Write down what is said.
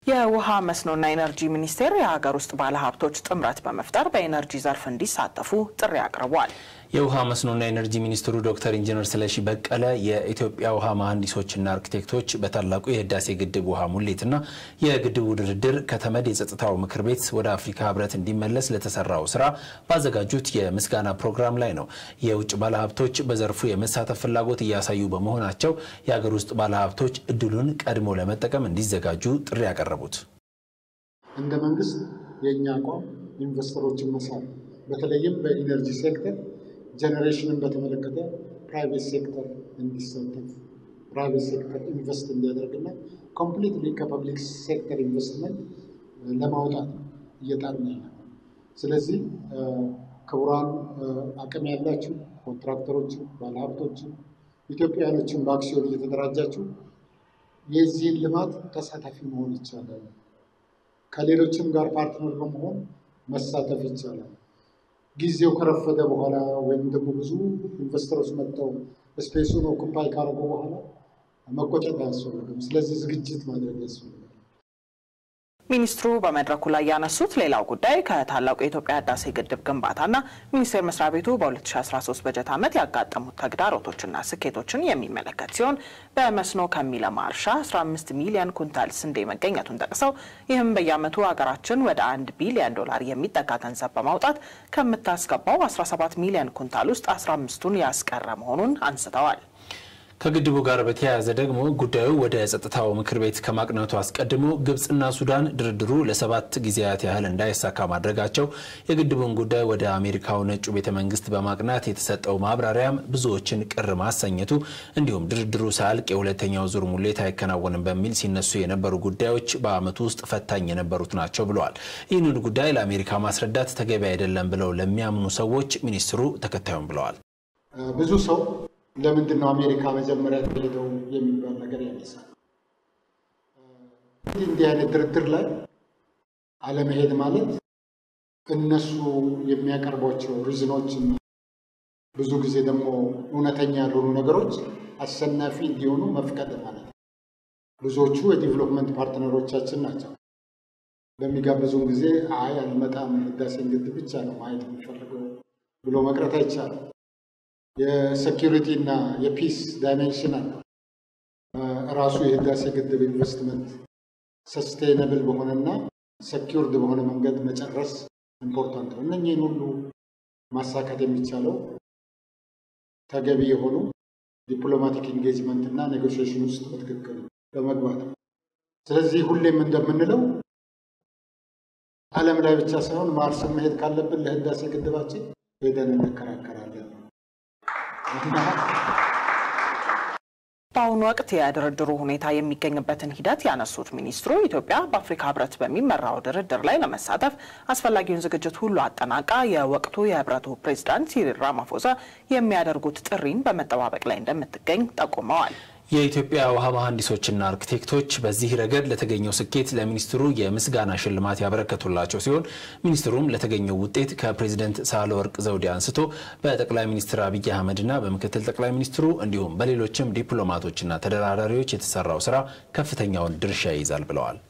የውሃ መስኖና ኢነርጂ ሚኒስቴር የሀገር ውስጥ ባለሀብቶች ጥምረት በመፍጠር በኢነርጂ ዘርፍ እንዲሳተፉ ጥሪ አቅርቧል። የውሃ መስኖና ኢነርጂ ሚኒስትሩ ዶክተር ኢንጂነር ስለሺ በቀለ የኢትዮጵያ ውሃ መሐንዲሶችና አርኪቴክቶች በታላቁ የህዳሴ ግድብ ውሃ ሙሌትና የግድቡ ድርድር ከተመድ የጸጥታው ምክር ቤት ወደ አፍሪካ ህብረት እንዲመለስ ለተሰራው ስራ ባዘጋጁት የምስጋና ፕሮግራም ላይ ነው። የውጭ ባለሀብቶች በዘርፉ የመሳተፍ ፍላጎት እያሳዩ በመሆናቸው የሀገር ውስጥ ባለሀብቶች እድሉን ቀድሞ ለመጠቀም እንዲዘጋጁ ጥሪ ያቀረቡት እንደ መንግስት የእኛ አቋም ኢንቨስተሮችን መሳብ በተለይም በኢነርጂ ሴክተር ጀኔሬሽንን በተመለከተ ፕራይቬት ሴክተር እንዲሳተፍ ፕራይቬት ሴክተር ኢንቨስት እንዲያደርግና ኮምፕሊትሊ ከፐብሊክ ሴክተር ኢንቨስትመንት ለማውጣት እየጣርን ያለ ነው። ስለዚህ ክቡራን አቅም ያላችሁ ኮንትራክተሮችን፣ ባለሀብቶችን፣ ኢትዮጵያውያኖችን በአክሲዮን እየተደራጃችሁ የዚህን ልማት ተሳታፊ መሆን ይቻላል። ከሌሎችም ጋር ፓርትነር በመሆን መሳተፍ ይቻላል። ጊዜው ከረፈደ በኋላ ወይም ደግሞ ብዙ ኢንቨስተሮች መጥተው ስፔሱን ኦኩፓይ ካደረጉ በኋላ መቆጨት አያስፈልግም። ስለዚህ ዝግጅት ማድረግ ያስፈልጋል። ሚኒስትሩ በመድረኩ ላይ ያነሱት ሌላው ጉዳይ ከታላቁ የኢትዮጵያ ህዳሴ ግድብ ግንባታና ሚኒስቴር መስሪያ ቤቱ በ2013 በጀት ዓመት ያጋጠሙት ተግዳሮቶችና ስኬቶችን የሚመለከት ሲሆን በመስኖ ከሚለማ እርሻ 15 ሚሊዮን ኩንታል ስንዴ መገኘቱን ጠቅሰው ይህም በየዓመቱ ሀገራችን ወደ አንድ ቢሊዮን ዶላር የሚጠጋ ገንዘብ በማውጣት ከምታስገባው 17 ሚሊዮን ኩንታል ውስጥ 15ቱን ያስቀረ መሆኑን አንስተዋል። ከግድቡ ጋር በተያያዘ ደግሞ ጉዳዩ ወደ ጸጥታው ምክር ቤት ከማቅነቱ አስቀድሞ ግብፅና ሱዳን ድርድሩ ለሰባት ጊዜያት ያህል እንዳይሳካ ማድረጋቸው የግድቡን ጉዳይ ወደ አሜሪካው ነጩ ቤተ መንግስት በማቅናት የተሰጠው ማብራሪያም ብዙዎችን ቅር ማሰኘቱ እንዲሁም ድርድሩ ሳያልቅ የሁለተኛው ዙር ሙሌት አይከናወንም በሚል ሲነሱ የነበሩ ጉዳዮች በዓመቱ ውስጥ ፈታኝ የነበሩት ናቸው ብለዋል። ይህንን ጉዳይ ለአሜሪካ ማስረዳት ተገቢ አይደለም ብለው ለሚያምኑ ሰዎች ሚኒስትሩ ተከታዩም ብለዋል። ብዙ ሰው ለምንድን ነው አሜሪካ መጀመሪያ ሄደው የሚባል ነገር ያነሳል። እንዲህ አይነት ድርድር ላይ አለመሄድ ማለት እነሱ የሚያቀርቧቸው ሪዝኖች ብዙ ጊዜ ደግሞ እውነተኛ ያልሆኑ ነገሮች አሸናፊ እንዲሆኑ መፍቀድ ማለት ነው። ብዙዎቹ የዲቨሎፕመንት ፓርትነሮቻችን ናቸው። በሚጋብዙን ጊዜ አይ አልመጣም፣ ህዳሴን ግድብ ብቻ ነው ማየት የሚፈልገው ብሎ መቅረት አይቻልም። የሴኪሪቲ እና የፒስ ዳይሜንሽን አለው። ራሱ የህዳሴ ግድብ ኢንቨስትመንት ሰስቴነብል በሆነና ሰኪውርድ በሆነ መንገድ መጨረስ ኢምፖርታንት ነው። እነኚህን ሁሉ ማሳካት የሚቻለው ተገቢ የሆኑ ዲፕሎማቲክ ኢንጌጅመንት እና ኔጎሽዬሽን ውስጥ በትክክል በመግባት ነው። ስለዚህ ሁሌም እንደምንለው ዓለም ላይ ብቻ ሳይሆን ማርስን መሄድ ካለብን ለህዳሴ ግድባችን ሄደን እንከራከራለን። በአሁኑ ወቅት የድርድሩ ሁኔታ የሚገኝበትን ሂደት ያነሱት ሚኒስትሩ ኢትዮጵያ በአፍሪካ ህብረት በሚመራው ድርድር ላይ ለመሳተፍ አስፈላጊውን ዝግጅት ሁሉ አጠናቃ የወቅቱ የህብረቱ ፕሬዚዳንት ሲሪል ራማፎሳ የሚያደርጉት ጥሪን በመጠባበቅ ላይ እንደምትገኝ ጠቁመዋል። የኢትዮጵያ ውሃ መሐንዲሶችና አርኪቴክቶች በዚህ ረገድ ለተገኘው ስኬት ለሚኒስትሩ የምስጋና ሽልማት ያበረከቱላቸው ሲሆን ሚኒስትሩም ለተገኘው ውጤት ከፕሬዚደንት ሳህለወርቅ ዘውዴ አንስቶ በጠቅላይ ሚኒስትር አብይ አህመድና በምክትል ጠቅላይ ሚኒስትሩ እንዲሁም በሌሎችም ዲፕሎማቶችና ተደራዳሪዎች የተሰራው ስራ ከፍተኛውን ድርሻ ይይዛል ብለዋል።